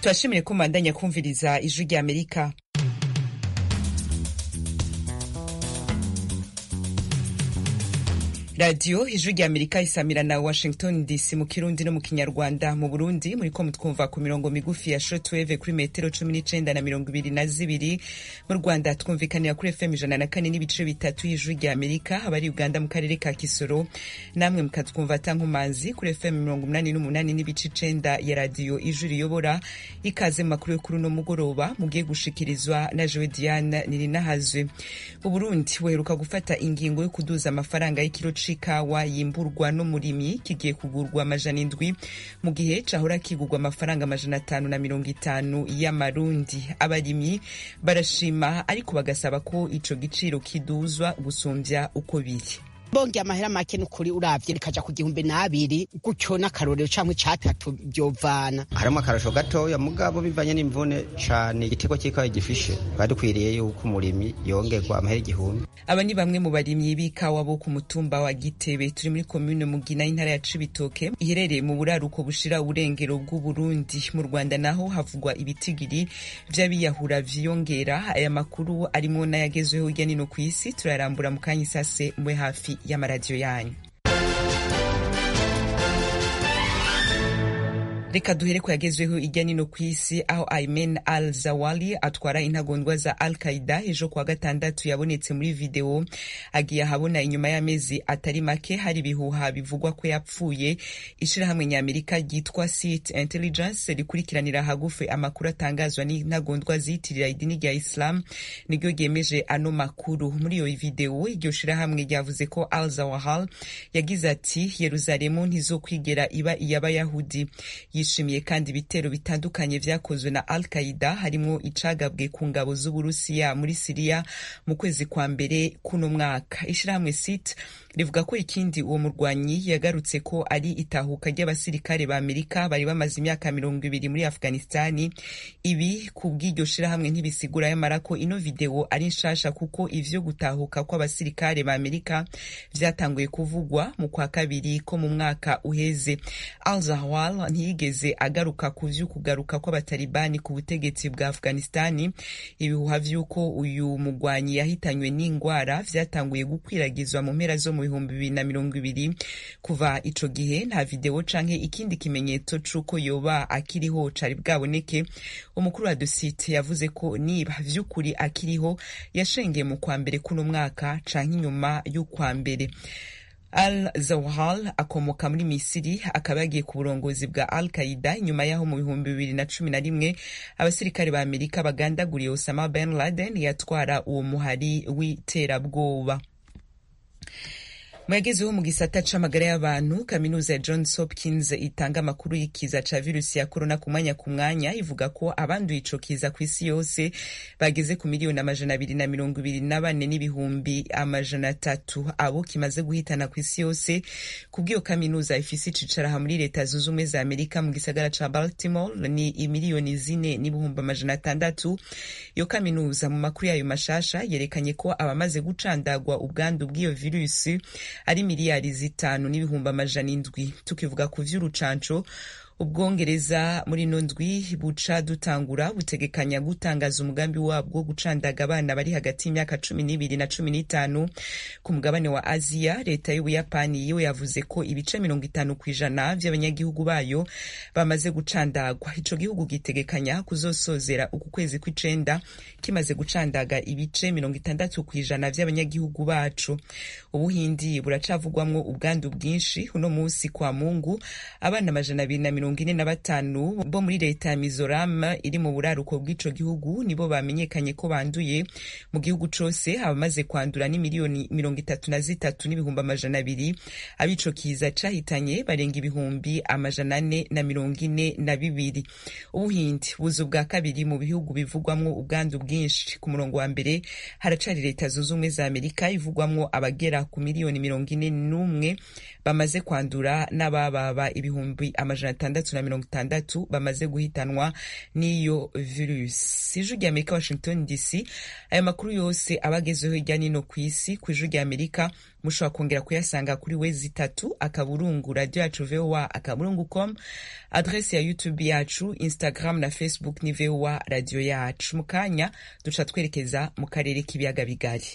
turashimiye ko mubandanya kumviriza ijwi rya amerika radiyo ijwi rya amerika isamira na washington dc mu kirundi no mu kinyarwanda mu burundi muriko mutwumva ku mirongo migufi ya shortwave kuri metero cumi n'icenda na mirongo ibiri na zibiri mu rwanda twumvikanira kuri fm ijana na kane n'ibice bitatu y'ijwi rya amerika abari uganda mu karere ka kisoro namwe mukatwumva tankumanzi kuri fm mirongo umunani n'umunani n'ibice icenda ya radiyo ijwi riyobora ikaze mu makuru yo kuri uno mugoroba mugiye gushikirizwa na jewe diane nirinahazwe uburundi buheruka gufata ingingo yo kuduza amafaranga y'ikiro c'ikawa yimburwa n'umurimyi kigiye kugurwa amajana indwi mu gihe cahora kigurwa amafaranga amajana atanu na mirongo itanu y'amarundi abarimyi barashima ariko bagasaba ko ico giciro kiduzwa gusumbya uko biri bongeye amahera make n'ukuri uravye rikaja ku gihumbi n'abiri gutyo n'akarorero canke icatatu vyovana harimo akarasho gatoya mugabo bivanye n'imvune cane igitego c'ikawa gifishe badukwiriye yuko umurimyi yongerwa amahera igihumbi aba ni bamwe mu barimyi b'ikawa bo ku mutumba wa gitebe turi muri komune mugina y'intara ya cibitoke iherereye mu buraruko bushira uburengero bw'uburundi mu rwanda naho havugwa ibitigiri vy'abiyahura vyiyongera aya makuru arimo n'ayagezweho hirya nino kw'isi turayarambura mu kanya isase mwe hafi y'amaradiyo yanyu reka duhere ko yagezweho ijya nino ku isi aho Aymen al Zawali atwara intagondwa za Al Qaida ejo kuwa gatandatu yabonetse muri video agiye ahabona inyuma y'amezi atari make hari ibihuha bivugwa ko yapfuye ishirahamwe ny'Amerika ryitwa SIT Intelligence rikurikiranira hagufi amakuru atangazwa n'intagondwa ziyitirira idini rya Islam niryo ryemeje ano makuru muri iyo video iryo shirahamwe ryavuze ko Al Zawahal yagize ati Yerusalemu ntizokwigera iba iy'abayahudi yishimiye kandi ibitero bitandukanye vyakozwe na al qaida harimwo icagabwe ku ngabo z'uburusiya muri siriya mu kwezi kwa mbere kuno mwaka ishirahamwe sit rivuga ko ikindi uwo murwanyi yagarutse ko ari itahuka ry'abasirikare ba amerika bari bamaze imyaka mirongo ibiri muri afghanistani ibi ku bw'iryo shirahamwe ntibisigura yamara ko ino video ari nshasha kuko ivyo gutahuka kw'abasirikare ba amerika vyatanguye kuvugwa mu kwa kabiri ko mu mwaka uheze al zahwal ntiyigeze agaruka ku vy'ukugaruka kw'abatalibani ku butegetsi bwa afghanistani ibihuha vy'uko uyu mugwanyi yahitanywe n'ingwara vyatanguye gukwiragizwa mu mpera zo mu bihumbi bibiri na mirongo ibiri kuva ico gihe nta video canke ikindi kimenyetso c'uko yoba akiriho cari bwaboneke umukuru wa dosite yavuze ko niba vy'ukuri akiriho yashengeye mu kwa mbere kuno mwaka canke inyuma y'ukwa mbere al zawhal akomoka muri misiri akaba yagiye ku burongozi bwa al qaida nyuma yaho mu bihumbi bibiri na cumi na rimwe abasirikare ba amerika bagandaguriye osama ben laden yatwara uwo muhari w'iterabwoba mwagezeho mu gisata c'amagara y'abantu kaminuza ya johns hopkins itanga amakuru y'ikiza ca virusi ya korona ku mwanya ku mwanya ivuga ko abanduye ico kiza ku isi yose bageze ku miliyoni amajana abiri na mirongo ibiri na bane n'ibihumbi amajana atatu abo kimaze guhitana ku isi yose kubw'iyo kaminuza ifise icicaraha muri leta zunze ubumwe za amerika mu gisagara ca baltimore ni imiliyoni zine n'ibihumbi amajana atandatu iyo kaminuza mu makuru yayo mashasha yerekanye ko abamaze gucandagwa ubwandu bw'iyo virusi ari miliyari zitanu n'ibihumbi amajana indwi tukivuga ku vy'urucanco ubwongereza muri ino ndwi buca dutangura butegekanya gutangaza umugambi wabwo wo gucandaga abana bari hagati y'imyaka cumi n'ibiri na cumi n'itanu ku mugabane wa aziya leta y'ubuyapani yo yavuze ko ibice mirongo itanu ku ijana vy'abanyagihugu bayo bamaze gucandagwa ico gihugu gitegekanya kuzosozera uku kwezi kw'icenda kimaze gucandaga ibice mirongo itandatu ku ijana vy'abanyagihugu bacu ubuhindi buracavugwamwo ubwandu bwinshi uno musi kwa mungu abana amajana abiri na mirongo ine na batanu bo muri leta ya mizoram iri mu buraruko bw'ico gihugu nibo bamenyekanye ko banduye mu gihugu cose abamaze kwandura ni miliyoni mirongo itatu na zitatu n'ibihumbi amajana abiri abico kiza cahitanye barenga ibihumbi amajana ane na mirongo ine na bibiri ubuhindi buza ubwa kabiri mu bihugu bivugwamwo ubwandu bwinshi ku murongo wa mbere haracari leta zunze ubumwe za amerika ivugwamwo abagera ku miliyoni mirongo ine n'umwe bamaze kwandura n'abababa ibihumbi amajana atandatu atandatu na mirongo itandatu bamaze guhitanwa n'iyo virusi ijwi rya amerika washington dc ayo makuru yose aba agezeho hirya nino ku isi ku ijwi rya amerika mushobora kongera kuyasanga kuri wezi itatu akaburungu radio yacu voa akaburungu com adresi ya youtube yacu instagram na facebook ni voa radio yacu mu kanya duca twerekeza mu karere k'ibiyaga bigari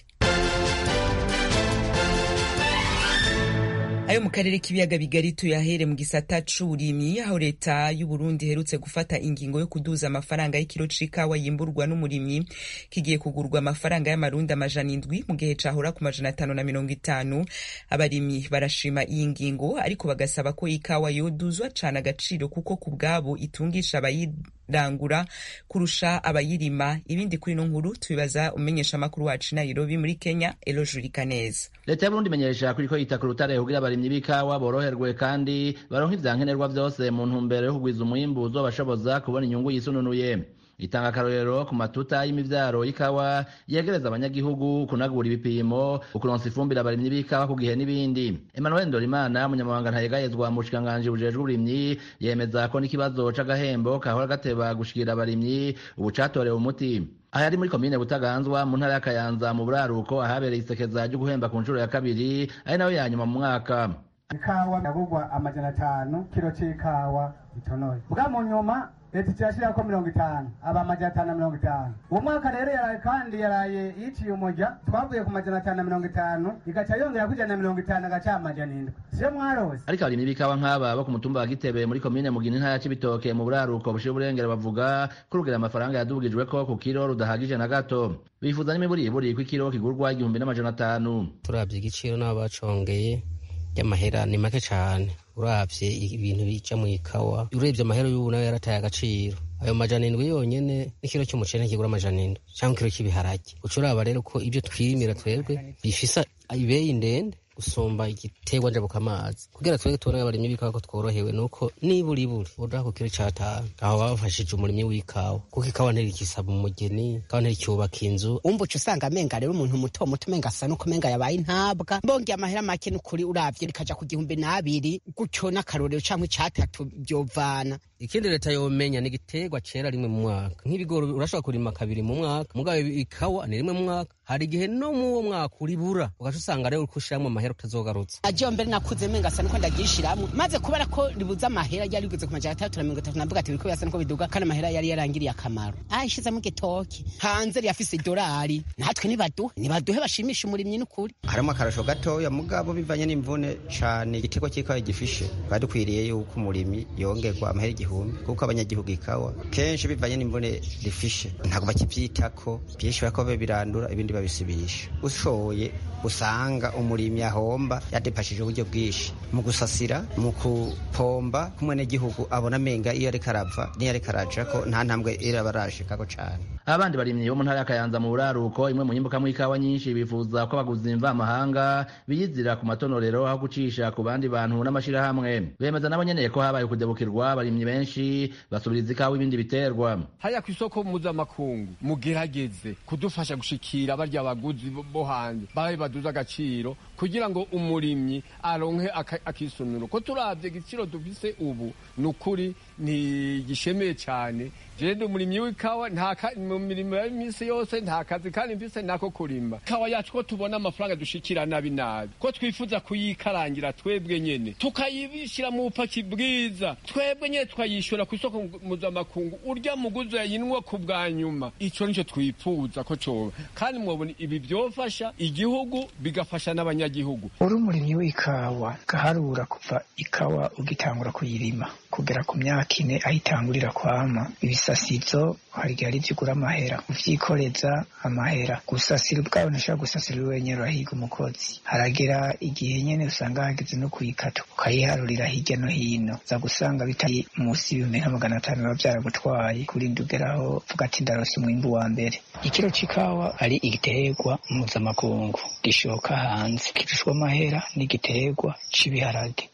ayo mu karere k'ibiyaga bigari tuyahere mu gisata c'uburimyi aho leta y'uburundi iherutse gufata ingingo yo kuduza amafaranga y'ikiro c'ikawa yimburwa n'umurimyi kigiye kugurwa amafaranga y'amarundi amajana indwi mu gihe cahora ku majana atanu na mirongo itanu abarimyi barashima iyi ngingo ariko bagasaba ko ikawa yoduzwa cane agaciro kuko ku bwabo itungisha abayirangura kurusha abayirima ibindi kuri ino nkuru tubibaza umenyesha amakuru wacu nairobi muri kenya elojurika neza leta y'uburundi imenyesha kuriko yita ku rutare kugira abarimyi b'ikawa boroherwe kandi baronke ivyankenerwa vyose mu ntumbero yo kugwiza umwimbu uzobashoboza kubona inyungu yisununuye itanga akarorero ku matuta y'imivyaro y'ikawa yegereza abanyagihugu kunagura ibipimo ukuronsa ifumbire abarimyi b'ikawa ku gihe n'ibindi emmanuel ndorimana umunyamabanga ntayegayezwa mu bushikiranganji bujejwe uburimyi yemeza ko n'ikibazo c'agahembo kahora gateba gushikira abarimyi ubu catorewe umuti aha yari muri komine butaganzwa mu ntara y'akayanza mu buraruko ahabereye isekeza ryo guhemba ku nshuro ya kabiri ari nayo ya nyuma mu mwaka ikawa yagurwa amajana atanu kiro c'ikawa itonoye bwa mu nyuma leta icirashirako mirongo itanu aba amajana atanu na mirongo itanu uwo mwaka rero yaraye kandi yaraye yiciye umuja twavuye ku majana atanu na mirongo itanu igaca yongera ku ijana na mirongo itanu agaca amajana indwi siyo mwarose ariko abarimyi b'ikawa nk'aba bo ku mutumba wa gitebe muri komine mugina intara ya cibitoke mu buraruko bushira uburengero bavuga ko urugero amafaranga yadubugijweko ku kiro rudahagije na gato bifuza n'imiburiburi ko ikiro kigurwa igihumbi n'amajana atanu turavye igiciro n'abo bacongeye y'amahera ni make cane uravye ibintu bija mu ikawa urebye amahera y'ubu nayo yarataye agaciro ayo majana indwi yonyene n'ikiro cy'umuceri ntikigura amajana indwi cyangwa ikiro cy'ibiharage uca uraba rero ko ibyo twirimira twebwe bifisa ibeyi ndende gusumba igiterwa njabukamazi kugira twebwe tubone abarimyi b'ikawa ko tworohewe nuko nibura iburi udaha ku kiro c'atanu aho bafashije umurimyi w'ikawa kuko ikawa ntirikisaba umugeni ikawa ntiricyubaka inzu umva uca usanga amenga rero umuntu muto muto umenga asa nuko umenga yabaye intabwa mbongeye amahera make n'ukuri uravye rikaja ku gihumbi n'abiri gutyo n'akarorero canke icatatu vyovana ikindi leta yomenya ni igiterwa cera rimwe mu mwaka nk'ibigori urashobora kurima kabiri mu mwaka mugabo ikawa ni rimwe mu mwaka hari igihe no mu uwo mwaka uribura ugaca usanga rero uriko ushiramwo amahera utazogarutse ajewe mbere nakuze menga asa nuko ndagishiramwo maze kubera ko ribuze amahera ryari rigeze ku majana atandatu na mirongo itatu navuga ati biriko birasa nuko biduga kandi amahera yari yarangiriye akamaro ayishizemo igitoki hanze riyafise idolari natwe nibaduhe nibaduhe bashimisha umurimyi n'ukuri harimo akarasho gatoya mugabo bivanye n'imvune cane igiterwa c'ikawa gifishe bari dukwiriye yuko umurimyi yongerwa amahera igihumbi kuko abanyagihugu ikawa kenshi bivanye n'imvune rifishe ntabwo bakivyitako vyinshi bariko birandura ibindi babisibisha ushoye usanga umurimyi ahomba yadepashije uburyo bwinshi mu gusasira mu kupomba kumwenegihugu abona amenga iyo ariko arava niyo ariko araja ko nta ntambwe iraba arashikako cane abandi barimyi bo mu ntara y'akayanza mu buraruko imwe mu nyimbukamwo ikawa nyinshi bifuza ko abaguzi mvamahanga biyizira ku matonorero aho gucisha ku bandi bantu n'amashirahamwe bemeza nabo nyene ko habaye ukudebukirwa abarimyi benshi basubiriza ikawa ibindi biterwa haya ku isoko mpuzamakungu mugerageze kudufasha gushikira barya baguzi bo hanze babe baduza agaciro kugira ngo umurimyi aronke akisunuro ko turavye igiciro dufise ubu ni ukuri ntigishemeye cane jewe ndi umurimyi w'ikawa mu mirimo y'iminsi yose nta kazi kandi mfise nako kurima ikawa yacu ko tubona amafaranga dushikira nabi nabi ko twifuza kuyikarangira twebwe nyene tukayibishira mu bupaki bwiza twebwe nyene tukayishura ku isoko mpuzamakungu urya muguzi yayinwa ku bwa nyuma ico nico twifuza ko coba kandi mwobona ibi vyofasha igihugu bigafasha n'abanyagihugu uri umurimyi w'ikawa gaharura kuva ikawa ugitangura kuyirima kugera ku myaka ine aho itangurira kwama ibisasizo hari igihe ari ugura amahera uvyikoreza amahera gusasira ubwawe ntushobora gusasira uri wenyene urahiga umukozi haragera igihe nyene usanga hageze no kuyikata ukayiharurira hirya no hino za gusanga bitari munsi y'ibihumbi nka magana atanu biba vyaragutwaye kurinda ugeraho vuga ati ndarose umwimbu wa mbere ikiro c'ikawa ari igiterwa mpuzamakungu gishoka hanze kirushwa amahera n'igiterwa c'ibiharage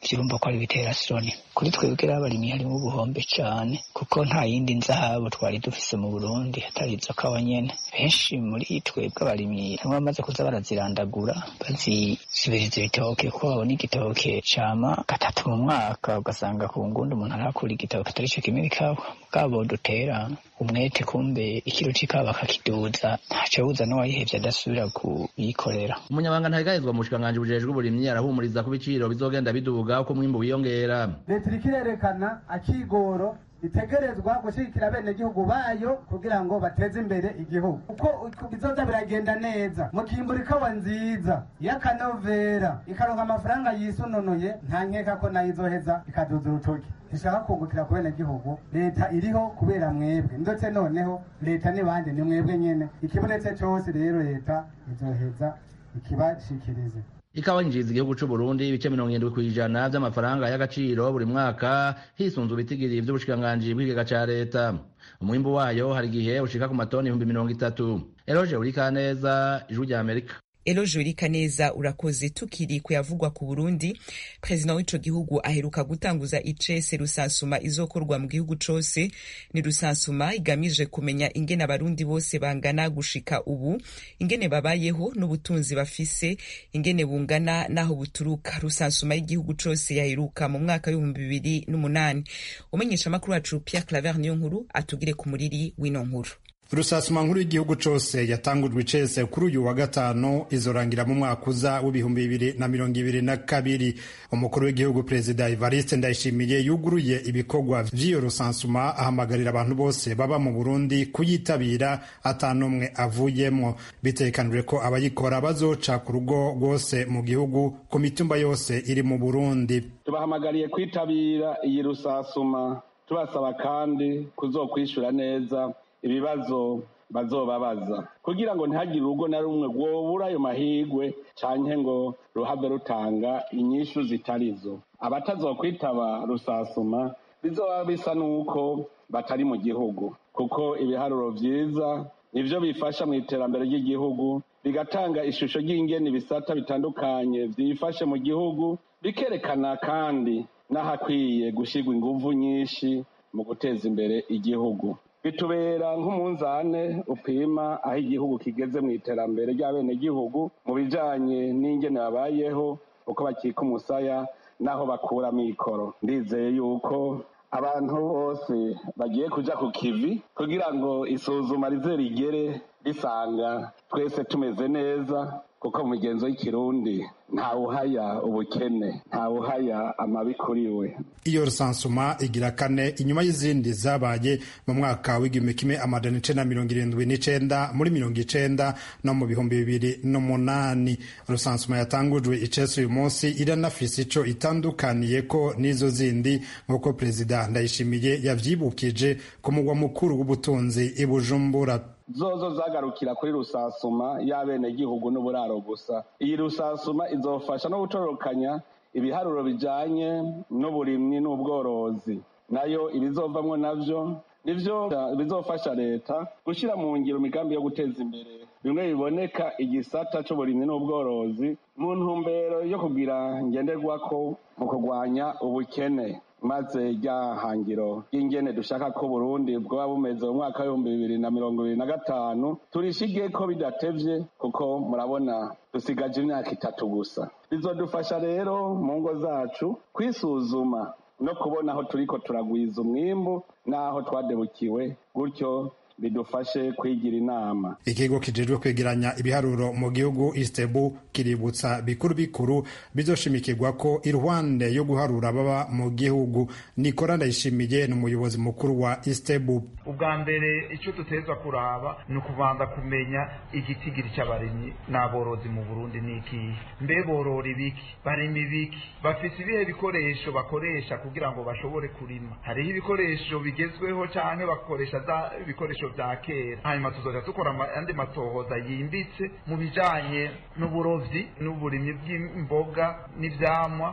vyurumva ko ari bitera soni kuri twebwe abarimyi harimo ubuhombe cane kuko nta yindi nzahabu twari dufise mu burundi atari izo kawa nyene benshi muri twebwe abarimyi bamwe bamaze kuza barazirandagura bazisubiriza ibitoke kuko babona igitoke cama gatatu mu mwaka ugasanga ku ngundi umuntu arakura igitoke atari co kimwe ikawa bwabo dutera umwete kumbe ikiro c'ikawa bakakiduza ntaco buza n'uwayihevye adasubira kuyikorera umunyabanga ntahigahizwa mu bushikiranganji bujejwe uburimyi arahumuriza ko ibiciro bizogenda biduga uko umwimbu wiyongera leta iriko irerekana akigoro itegerezwa gushigikira bene gihugu bayo kugira ngo bateze imbere igihugu uko bizoza biragenda neza mu kimbura ikawa nziza y'akanovera ikaronka amafaranga yisununuye nta nkeka ko nayo izoheza ikaduza urutoki ishaka kungukira ku bene gihugu leta iriho kubera mwebwe ndetse noneho leta n'ibandi ni mwebwe nyene ikibonetse cose rero leta izoheza ikibashikirize ikawa yinjiriza igihugu c'u Burundi ibice mirongo irindwi kw'ijana vy'amafaranga y'agaciro buri mwaka hisunzwe ibitigiri vy'ubushikiranganji bw'ikigega ca leta umwimbu wayo hari igihe ushika ku matoni ibihumbi mirongo itatu eroje urikaneza ijwi rya amerika Eloje Urikaneza urakoze tukiri kuyavugwa ku Burundi President w'ico gihugu aheruka gutanguza icese rusansuma izokorwa mu gihugu cose ni rusansuma igamije kumenya ingene abarundi bose bangana gushika ubu ingene babayeho n'ubutunzi bafise ingene bungana naho buturuka rusansuma y'igihugu cose yaheruka mu mwaka w'ibihumbi bibiri n'umunani umenyesha amakuru wacu Pierre Claver niyo nkuru atugire ku muriri w'ino nkuru rusasuma nkuru y'igihugu cose yatangujwe icese kuri uyu wa gatanu izorangira mu mwaka uza w'ibihumbi bibiri na mirongo ibiri na kabiri umukuru w'igihugu perezida evariste ndayishimiye yuguruye ibikorwa vy'iyo rusansuma ahamagarira abantu bose baba mu burundi kuyitabira atanumwe avuyemwo bitekanijwe ko abayikora bazoca ku rugo rwose mu gihugu ku mitumba yose iri mu burundi tubahamagariye kwitabira iyi rusasuma tubasaba kandi kuzokwishura neza ibibazo bazobabaza kugira ngo ntihagire urugo na rumwe rwobura ayo mahigwe canke ngo ruhave rutanga inyishu zitarizo abatazokwitaba rusasuma bizoba bisa n'uko batari mu gihugu kuko ibiharuro vyiza nivyo bifasha mu iterambere ry'igihugu bigatanga ishusho ry'ingene ibisata bitandukanye vyifashe mu gihugu bikerekana kandi n'ahakwiye gushirwa inguvu nyinshi mu guteza imbere igihugu bitubera nk'umunzane upima aho igihugu kigeze mu iterambere ry'abenegihugu mu bijanye n'ingene babayeho uko bakika umusaya n'aho bakura mikoro ndizeye yuko abantu bose bagiye kuja ku kivi kugira ngo isuzuma rize rigere risanga twese tumeze neza kuko mu migenzo y'ikirundi ntawuhaya ubukene ntawuhaya amabi kuri we iyo rusansuma igira kane inyuma y'izindi zabaye mu mwaka w'igihumbi kimwe amajana icenda mirongo irindwi n'icenda muri mirongo icenda no mu bihumbi bibiri n'umunani rusansuma yatangujwe icese uyu munsi iranafise ico itandukaniye ko n'izo zindi nk'uko perezida ndayishimiye yavyibukije ku mugwa mukuru w'ubutunzi i bujumbura zozo zagarukira kuri rusasuma y'abenegihugu n'uburaro gusa iyi rusasuma izofasha no gutororokanya ibiharuro bijanye n'uburimyi n'ubworozi nayo ibizovamwo navyo nivyo bizofasha leta gushyira mu ngiro imigambi yo guteza imbere bimwe biboneka igisata c'uburimyi n'ubworozi mu ntumbero yo kugira ngenderwako mu kurwanya ubukene maze rya hangiro ry'ingene dushaka ko Burundi bwoba bumeze mu mwaka w'ibihumbi bibiri na mirongo ibiri na gatanu turishige ko bidatevye kuko murabona dusigaje imyaka itatu gusa bizodufasha rero mu ngo zacu kwisuzuma no kubona aho turiko turagwiza umwimbu n'aho twadebukiwe gutyo bidufashe kwigira inama ikigo kijejwe kwegeranya ibiharuro mu gihugu istebu kiributsa bikuru bikuru bizoshimikirwa ko iruhande yo guharura baba mu gihugu nikora ndayishimiye ni umuyobozi mukuru wa istebu ubwa mbere icyo dutezwa kuraba ni ukubanza kumenya igitigiri cy'abarimyi n'aborozi mu burundi ni ikihe mbe borora ibiki barima ibiki bafise ibihe bikoresho bakoresha kugira ngo bashobore kurima hariho ibikoresho bigezweho canke bakoresha za ibikoresho ibishusho vya kera hanyuma tuzoja dukora andi matohoza yimbitse mu bijanye n'uburovyi n'uburimyi bw'imboga n'ivyamwa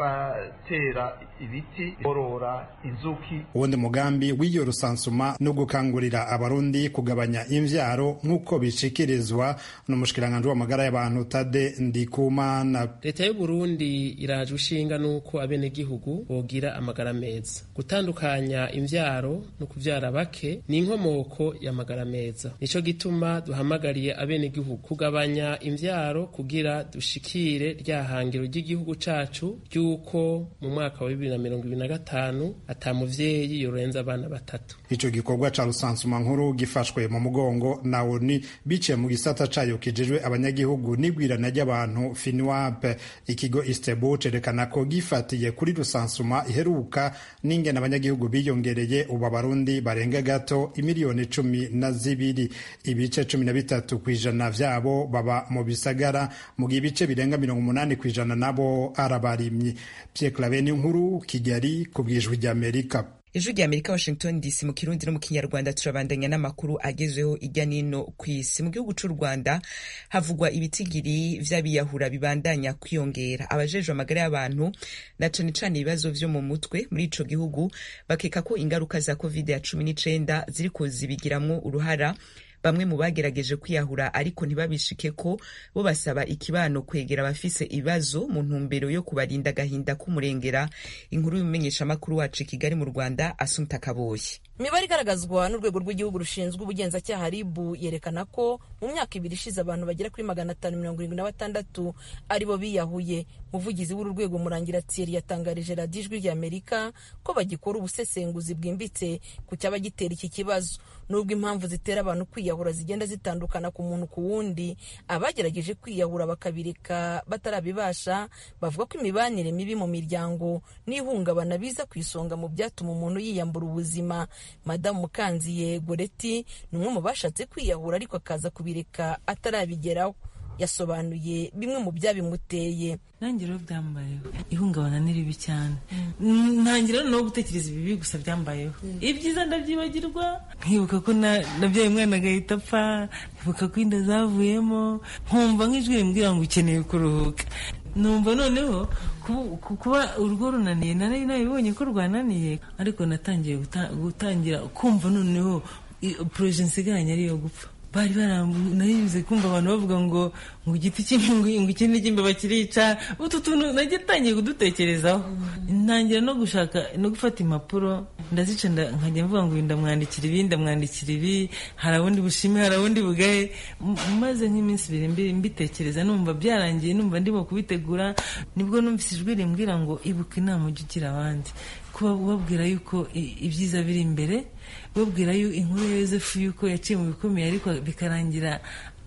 n'abatera ibiti borora inzuki uwundi mugambi w'iyo rusansuma no gukangurira abarundi kugabanya imvyaro nk'uko bishikirizwa n'umushikiranganji w'amagara y'abantu tade ndikumana leta y'u burundi iraje ushinga n'uko abenegihugu bogira amagara meza gutandukanya imvyaro no kuvyara bake ni inkomoko y'amagara meza nico gituma duhamagariye abenegihugu kugabanya imvyaro kugira dushikire rya hangiro ry'igihugu cacu ry'uko mu mwaka wa bibiri na mirongo ibiri na gatanu ata muvyeyi yorenza abana batatu ico gikorwa ca rusansuma nkuru gifashwe mu mugongo na oni biciye mu gisata cayo kijejwe abanyagihugu n'igwirana ry'abantu finwap ikigo istebu cerekana ko gifatiye kuri rusansuma iheruka n'ingene abanyagihugu biyongereye ubu abarundi barenga gato imiliyoni cumi na zibiri ibice cumi na bitatu kw'ijana vyabo baba mu bisagara mu gihe ibice birenga mirongo umunani kw'ijana nabo arabarimyi Pierre Claver nkuru Kigali ku bwijwi ry'Amerika ijwi rya amerika washington dc mu kirundi no mu kinyarwanda turabandanya n'amakuru agezweho ijya n'ino ku isi mu gihugu c'u rwanda havugwa ibitigiri vy'abiyahura bibandanya kwiyongera abajejwe amagara y'abantu na cane cane ibibazo vyo mu mutwe muri ico gihugu bakeka ko ingaruka za covid ya cumi n'icenda ziriko zibigiramwo uruhara bamwe mu bagerageje kwiyahura ariko ntibabishike ko bo basaba ikibano kwegera abafise ibibazo mu ntumbero yo kubarinda agahinda k'umurengera inkuru y'umumenyeshamakuru wacu i kigali mu rwanda asumta kaboyi imibare igaragazwa n'urwego rw'igihugu rushinzwe ubugenzacyaha ribu yerekana ko mu myaka ibiri ishize abantu bagera kuri magana atanu mirongo irindwi na batandatu aribo biyahuye umuvugizi w'uru rwego murangira thierry yatangarije radiyo ijwi rya amerika ko bagikora ubusesenguzi bwimbitse ku cyaba gitera iki kibazo nubwo impamvu zitera abantu kwiyahura zigenda zitandukana ku muntu ku wundi abagerageje kwiyahura bakabireka batarabibasha bavuga ko imibanire mibi mu miryango n'ihungabana biza ku isonga mu byatuma umuntu yiyambura ubuzima madamu mukanziye goreti ni umwe mu bashatse kwiyahura ariko akaza kubireka atarabigeraho yasobanuye bimwe mu byabimuteye nanjye rero byambayeho ihungabana ni ribi cyane ntangira no gutekereza ibibi gusa byambayeho ibyiza ndabyibagirwa nkibuka ko nabyaye umwana agahita apfa nkibuka ko inda zavuyemo nkumva nk'ijwi rimbwira ngo ukeneye kuruhuka numva noneho kuba urugo runaniye nari nabibonye ko rwananiye ariko natangiye gutangira kumva noneho poroje nsigaranye ariyo gupfa bari baranayibuze kumva abantu bavuga ngo ngo igiti cy'imbingo ngo ikindi cy'imbeba kirica utu tuntu nagitangiye kudutekerezaho ntangira no gushaka no gufata impapuro ndazica nkajya mvuga ngo ndamwandikira ibi ndamwandikira ibi hari abundi bushime hari abundi bugahe maze nk'iminsi ibiri mbitekereza numva byarangiye numva ndimo kubitegura nibwo numvise ijwi rimbwira ngo ibuka inama ujya ugira abandi kuba ubabwira yuko ibyiza biri imbere babwira yo inkuru ya yosefu yuko yaciye mu bikomeye ariko bikarangira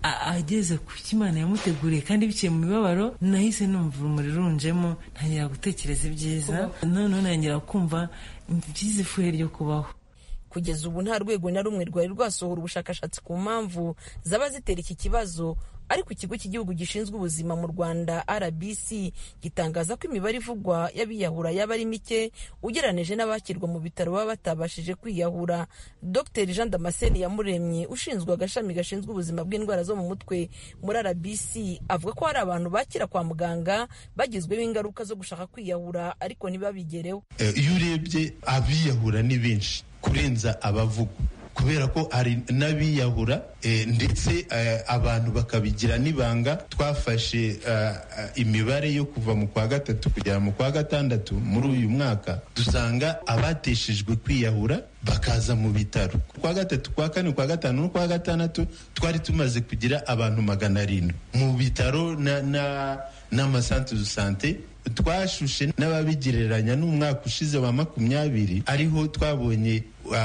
ageze ku cyo imana yamuteguriye kandi biciye mu mibabaro nahise numva urumuri runjemo ntangira gutekereza ibyiza noneho ntangira kumva byiza ifuhe ryo kubaho kugeza ubu nta rwego na rumwe rwari rwasohora ubushakashatsi ku mpamvu zaba zitera iki kibazo ariko ikigo cy'igihugu gishinzwe ubuzima mu rwanda rbc gitangaza ko imibare ivugwa y'abiyahura yaba ari mike ugereranije n'abakirwa mu bitaro baba batabashije kwiyahura dr jean damascene yamuremye ushinzwe agashami gashinzwe ubuzima bw'indwara zo mu mutwe muri rbc avuga ko hari abantu bakira kwa muganga bagizweho ingaruka zo gushaka kwiyahura ariko ntibabigereho iyo urebye abiyahura ni benshi kurenza abavugwa kubera ko hari n'abiyahura ndetse abantu bakabigira n'ibanga twafashe imibare yo kuva mu kwa gatatu kugera mu kwa gatandatu muri uyu mwaka dusanga abateshejwe kwiyahura bakaza mu bitaro kwa gatatu kwa kane kwa gatanu no kwa gatandatu twari tumaze kugira abantu magana arindwi mu bitaro n'amasantere de sante twashushe n'ababigereranya n'umwaka ushize wa makumyabiri ariho twabonye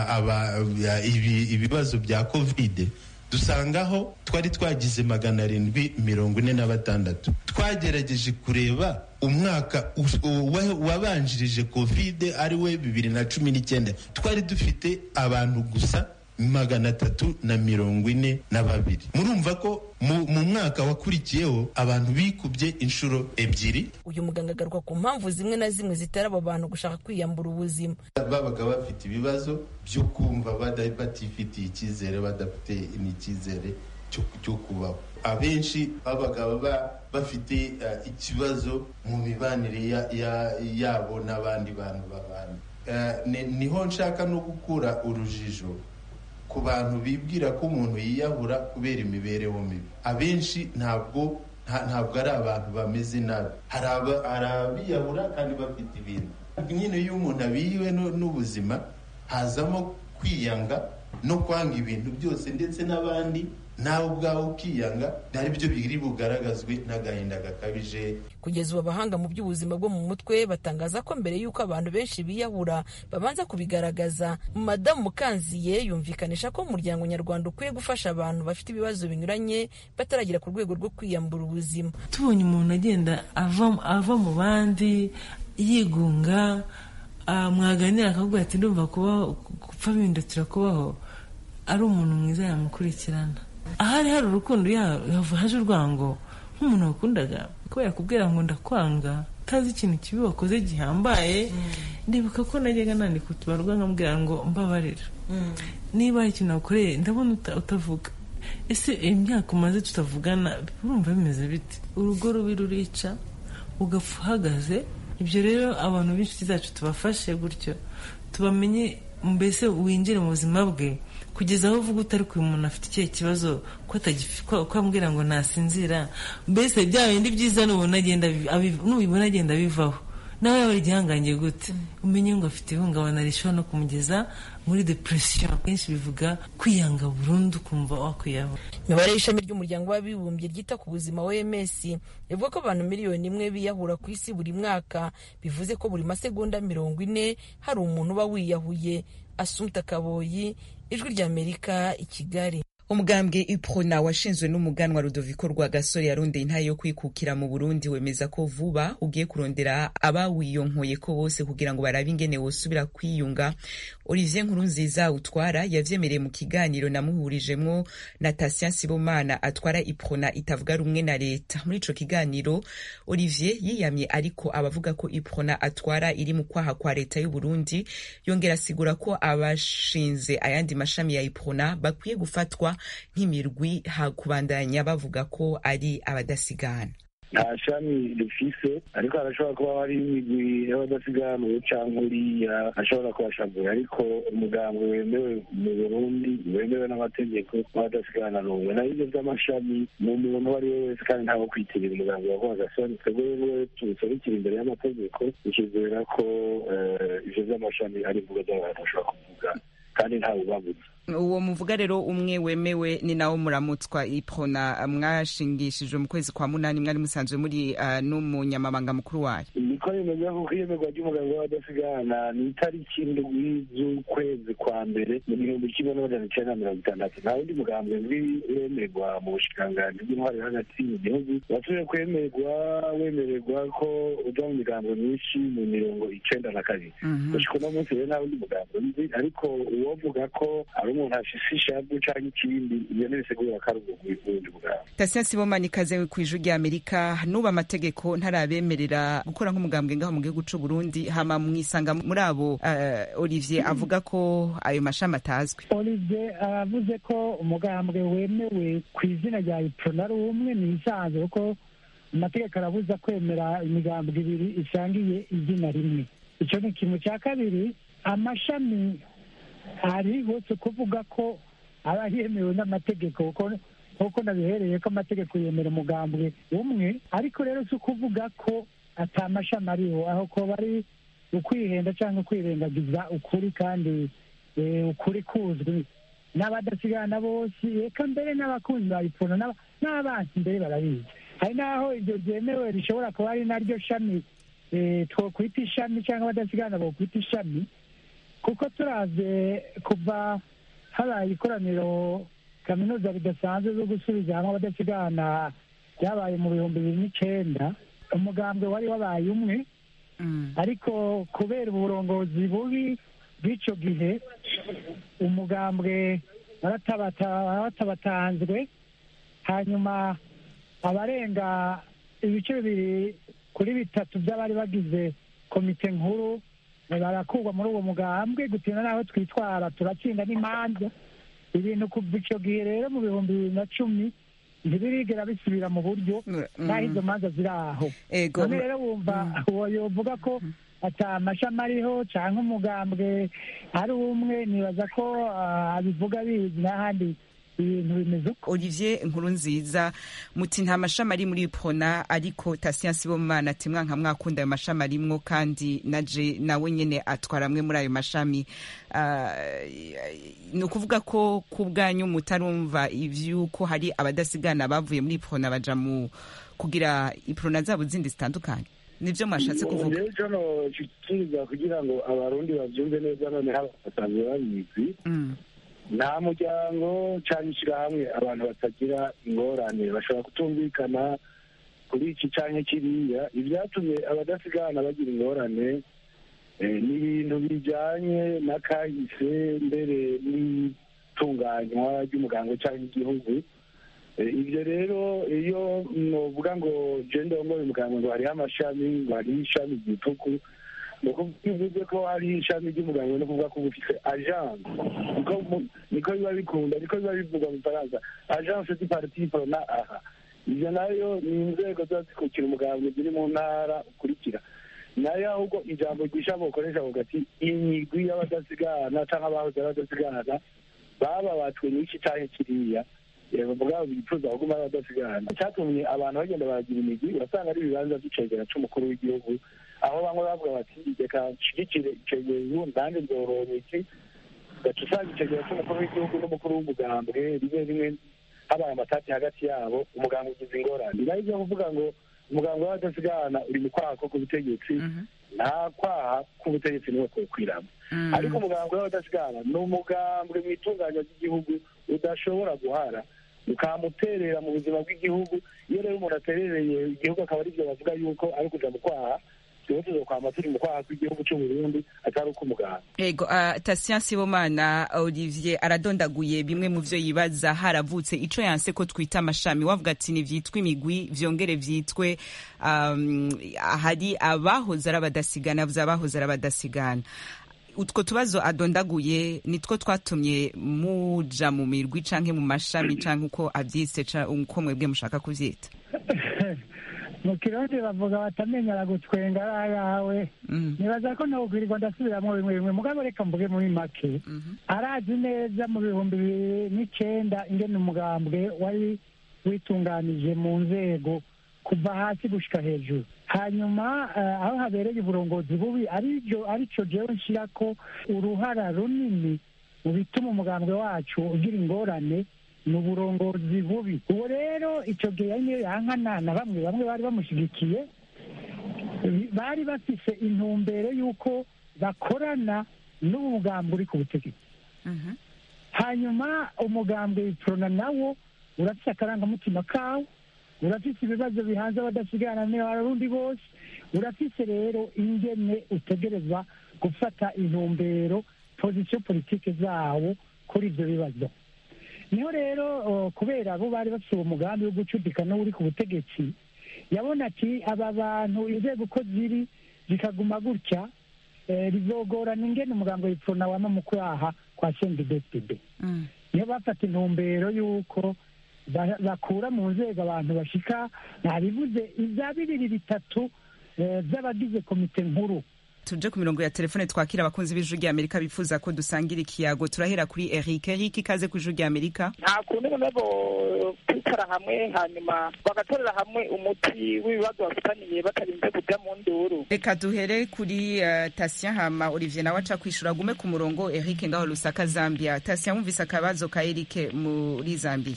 ibibazo bya kovide dusangaho twari twagize magana arindwi mirongo ine na batandatu twagerageje kureba umwaka wabanjirije kovide ari we bibiri na cumi n'icyenda twari dufite abantu gusa magana atatu na mirongo ine na babiri murumva ko mu mwaka wakurikiyeho abantu bikubye inshuro ebyiri uyu muganga agaruka ku mpamvu zimwe na zimwe zitera abo bantu gushaka kwiyambura ubuzima babaga bafite ibibazo byo kumva batifitiye icyizere badafite n'icyizere cyo kubaho abenshi babaga bafite ikibazo mu mibanire yabo n'abandi bantu babana niho nshaka no gukura urujijo ku bantu bibwira ko umuntu yiyahura kubera imibereho mibi abenshi ntabwo ntabwo ari abantu bameze nabi hari abiyahura kandi bafite ibintu nyine iyo umuntu abiyiwe n'ubuzima hazamo kwiyanga no kwanga ibintu byose ndetse n'abandi nawe ubwawe ukiyanga ari byo biri bugaragazwe n'agahinda gakabije kugeza ubu abahanga mu by'ubuzima bwo mu mutwe batangaza ko mbere y'uko abantu benshi biyahura babanza kubigaragaza madamu mukanziye yumvikanisha ko umuryango nyarwanda ukwiye gufasha abantu bafite ibibazo binyuranye bataragera ku rwego rwo kwiyambura ubuzima tubonye umuntu agenda ava mu bandi yigunga mwaganira akakubwira ati ndumva kubaho gupfa bihindukira kubaho ari umuntu mwiza yamukurikirana ahari hari urukundo haje urwango nk'umuntu wakundaga ko yakubwira ngo ndakwanga utazi ikintu kibi wakoze gihambaye ndibuka ko najyaga nandika utubarwa nkamubwira ngo mbabarira niba hari ikintu wakoreye ndabona utavuga ese imyaka umaze tutavugana urumva bimeze bite urugo rubi rurica ugapfa uhagaze ibyo rero abantu b'inshuti zacu tubafashe gutyo tubamenye mbese winjire mu buzima bwe kugeza aho uvuga utari ku umuntu afite ikihe kibazo ko ambwira ngo nasinzira mbese bya bindi byiza nubibona agenda bivaho nawe yaba igihangange gute umenye ngo afite ihungabana rishobora no kumugeza muri depression kenshi bivuga kwiyanga burundu ukumva wakwiyahura imibare y'ishami ry'umuryango w'abibumbye ryita ku buzima oms ivuga ko abantu miliyoni imwe biyahura ku isi buri mwaka bivuze ko buri masegonda mirongo ine hari umuntu uba wiyahuye asumta kaboyi ijwi ry'amerika i kigali umugambwe iprona washinzwe n'umuganwa rudoviko rwa gasore yarondeye intayo yo kwikukira mu burundi wemeza ko vuba ugiye kurondera abawiyonkoye ko bose kugira ngo barabe ingene wosubira kwiyunga olivier nkurunziza utwara yavyemereye mu kiganiro namuhurijemwo na tasien sibomana atwara iprona itavuga rumwe na leta muri ico kiganiro olivier yiyamye ariko abavuga ko iprona atwara iri mu kwaha kwa leta y'uburundi yongera asigura ko abashinze ayandi mashami ya iprona bakwiye gufatwa nk'imirwi hakubandanya bavuga ko ari abadasigana nta shami rifise ariko harashobora kuba hari imigwi y'abadasiganuwe cyangwa uriya ashobora kubashabura ariko umugambwe wemewe mu burundi wemewe n'amategeko w'abadasigana n'umwe naho ibyo by'amashami ni umuntu uwo ari we wese kandi ntawe kwitirira umugambwe wa rwagasoni twebwe rero tubiserukira imbere y'amategeko tukizera ko ivyo by'amashami ari imvugo z'abantu bashobora kuvuga kandi ntawe ubabuza uwo muvuga rero umwe wemewe ni nawo muramutswa iprona mwashingishijwe mu kwezi kwa munani mwari musanzwe muri uh, n'umunyamabanga mukuru wayo niko bimeze kuko iyemerwa ry'umuganga w'abadasigana ni itariki ndwi z'ukwezi kwa mbere mu gihumbi kimwe n'amajana icenda na mirongo itandatu nta wundi mugambwe wemerwa mu bushikiranganji bw'intwari hagati mu gihugu wasubiye kwemerwa wemererwa ko uja mu migambo myinshi mu mirongo icenda na kabiri gushika uno munsi rero nta wundi mugambwe nzi ariko uwovuga ko ari umuntu afise ishavu canke ikindi iyo ntibisigura ko ari ubundi bwabo tasien sibomani ikaze ku ijwi rya amerika nuba amategeko ntarabemerera gukora nk'umugambwe ngaho mu gihugu c'u burundi hama mwisanga muri abo uh, olivier avuga ko ayo mashami atazwi olivier aravuze ko umugambwe wemewe ku izina rya iprona ari umwe ni isanzwe kuko amategeko arabuza kwemera imigambwe ibiri isangiye izina rimwe ico ni ikintu cya kabiri amashami hari hose kuvuga ko aba yemewe n'amategeko kuko nabihereye ko amategeko yemera umugambwe umwe ariko rero si ukuvuga ko atamashami ariho aho ko bari ukwihenda cyangwa kwirengagiza ukuri kandi ukuri kuzwi n'abadasigana bose reka mbere n'abakunzi ba ipfuna n'abansi mbere barabizi hari n'aho ibyo byemewe rishobora kuba ari naryo shami twokwita ishami cyangwa abadasigana bokwita ishami kuko turaze kuva habaye ikoraniro kaminuza ridasanzwe zo gusubiza hamwe abadasigana byabaye mu bihumbi bibiri n'icenda umugambwe wari wabaye umwe ariko kubera uburongozi bubi bw'icyo gihe umugambwe waratabatanzwe hanyuma abarenga ibice bibiri kuri bitatu by'abari bagize komite nkuru barakurwa muri uwo mugambwe gutinda n'aho twitwara turatsinda n'imanza ibintu kuva icyo gihe rero mu bihumbi bibiri na cumi ntibirigera bisubira mu buryo n'aho izo manza ziri aho none rero wumva uwo yovuga ko ata amashami ariho cyangwa umugambwe ari umwe nibaza ko abivuga bizi n'ahandi ibintu bimeze uko olivier nkuru nziza muti nta mashami ari muri pona ariko tasiyansi bo mwana ati mwanka mwakunda ayo mashami arimwo kandi naje nawe nyene atwara amwe muri ayo mashami ni ukuvuga ko ku bwanyu mutarumva ivy'uko hari abadasigana bavuye muri pona baja mu kugira iprona zabo zindi zitandukanye nivyo mwashatse kuvuga rero cano kikiriza kugira ngo abarundi bavyumve neza noneho basanzwe babizi nta muryango cyangwa ishyirahamwe abantu batagira ingorane bashobora kutumvikana kuri iki cyangwa kiriya ibyatumye abadasigana bagira ingorane ni ibintu bijyanye n'akahise mbere n'itunganywa ry'umuganga cyangwa igihugu ibyo rero iyo nuvuga ngo genda wambaye umuganga ngo hariho amashami ngo hariho ishami ryituku ni ukuvuga bivuze ko hari ishami ry'umuganga no kuvuga ko uba ufite agence niko biba bikunda niko biba bivugwa mu faransa agence du parti prona aha ibyo nayo ni inzego ziba zikukira umuganga ziri mu ntara ukurikira nayo ahubwo ijambo ryisha bukoresha avuga ati imigwi y'abadasigana cyangwa abahoze abadasigana bababatswe n'iki cyangwa kiriya bavuga bifuza kuguma badasigana cyatumye abantu bagenda baragira imigwi urasanga ari ibibanza by'icegera c'umukuru w'igihugu aho bamwe bavuga bati reka nshigikire icegera nanjye nzorora iki gaca usanga icegera c'umukuru w'igihugu n'umukuru w'umugambwe rimwe rimwe habaye amatati hagati yabo umuganga ugize ingorane nayo ivyo kuvuga ngo umuganga w'abadasigana uri mu kwaha ko ku butegetsi nta kwaha k'ubutegetsi niwe kwokwiramo ariko umugambwe w'abadasigana ni umugambwe mu itunganya ry'igihugu udashobora guhara ukamuterera mu buzima bw'igihugu iyo rero umuntu aterereye igihugu akaba aribyo bavuga yuko ari kuja mu kwaha tuba tuzokwama turi mu kwaha kw'igihugu c'uburundi atari uko umuganga ego uh, tasiyan sibomana olivier aradondaguye bimwe mu vyo yibaza haravutse ico yanse ko twita amashami wavuga ati ntivyitwe imigwi vyongere vyitwe um, hari abahoze ari abadasigana avuze abahoze ari abadasigana utwo tubazo adondaguye nitwo twatumye muja mu mirwi canke mu mashami canke uko avyise uko mwebwe mushaka kuvyita mu kirundi bavuga batamenyera gutwenga ari ayawe nibaza ko nokwirirwa ndasubiramwo bimwe bimwe mugabo reka mvuge muri make arazi neza mu bihumbi bibiri n'icenda ingene umugambwe wari witunganije mu nzego kuva hasi gushika hejuru hanyuma aho habereye uburongozi bubi aribyo aricyo jewe nshira ko uruhara runini mu bituma umugambwe wacu ugira ingorane ni uburongozi bubi ubu rero icyo gihe niyo yankana na bamwe bamwe bari bamushyigikiye bari bafise intumbero y'uko bakorana n'ubu mugambwe uri ku butegetsi hanyuma umugambwe witorona nawo urafise akarangamutima kawo urafise ibibazo bihanze abadasigana n'abarundi bose urafise rero ingene utegerezwa gufata intumbero pozisiyo politike zawo kuri ibyo bibazo niho rero kubera abo bari bafite uwo mugambi wo gucudika n'uri ku butegetsi yabona ati aba bantu inzego uko ziri zikaguma gutya bizogorana ingene umugambi w'ipfuna wama mu kwaha kwa sendidepide niyo bafata intumbero y'uko bakura mu nzego abantu bashika ntabivuze ibya bibiri bitatu by'abagize komite nkuru tuje ku mirongo ya telefone twakira abakunzi b'ijuru rya amerika bifuza ko dusangira ikiyago turahera kuri eric eric ikaze ku ijuru rya amerika nta kuntu noneho kwicara hamwe hanyuma bagatorera hamwe umuti w'ibibazo bafitaniye batarinze kujya mu nduru reka duhere kuri uh, tasiya hama olivier nawe aca kwishura agume ku murongo eric ngaho lusaka zambia tasiya wumvise akabazo ka eric muri zambia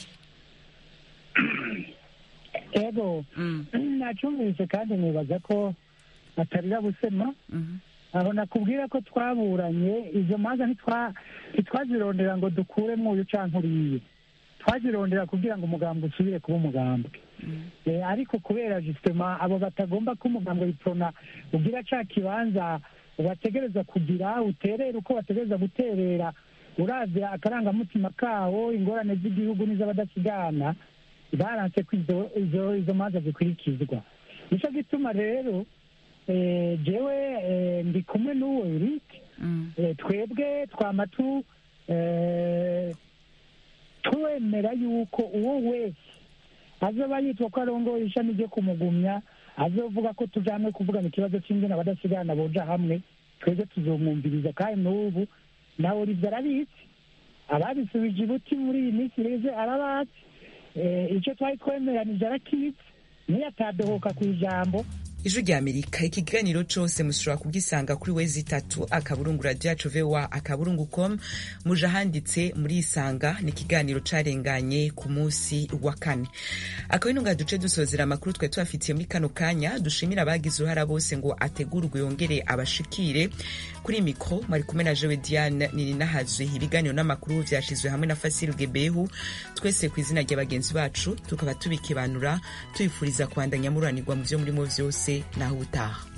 ego nacumvise kandi nibaza ko atarira busema aho nakubwira ko twaburanye izo manza ntitwazirondera ngo dukuremo uyu canke uriye twazirondera kugira ngo umugambwe usubire kuba umugambwe ariko kubera justement abo batagomba ko umugambwe biprona ugira ca kibanza wategereza kugira uterera uko wategereza guterera uravira akarangamutima kawo ingorane z'igihugu n'iz'abadasigana baranse ko izo izo izo manza zikurikizwa nicyo gituma rero eh, jewe eh, ndi kumwe n'uwo Eric Eh, twebwe twama tu eh, twemera yuko uwo wese azoba yitwa ko arongoye ishami ryo kumugumya azovuga ko tujamwe kuvugana ikibazo cy'ingene abadasigana boja hamwe twebwe tuzomwumviriza kandi n'ubu nawe olivier arabizi ababisubije ibuti muri iyi minsi reze arabazi Eh, icyo twari twemeranije arakizi niyo atadohoka ku ijambo ijwi rya amerika ikiganiro cose mushobora kugisanga kuri wezi itatu akaburungu radio yacu voa akaburungu com muje ahanditse muri isanga ni ikiganiro carenganye ku munsi wa kane akaba ino ngaha duce dusozera amakuru twari tubafitiye muri kano kanya dushimira abagize uruhara bose ngo ategurwe yongere abashikire kuri mikro mwari kumwe na jewe diane nininahazwe ibiganiro n'amakuru vyashizwe hamwe na fasil gebehu twese ku izina rya bagenzi bacu tukaba tubikibanura tubifuriza kubandanya mururanirwa mu vyo murimo vyose naho ubutaha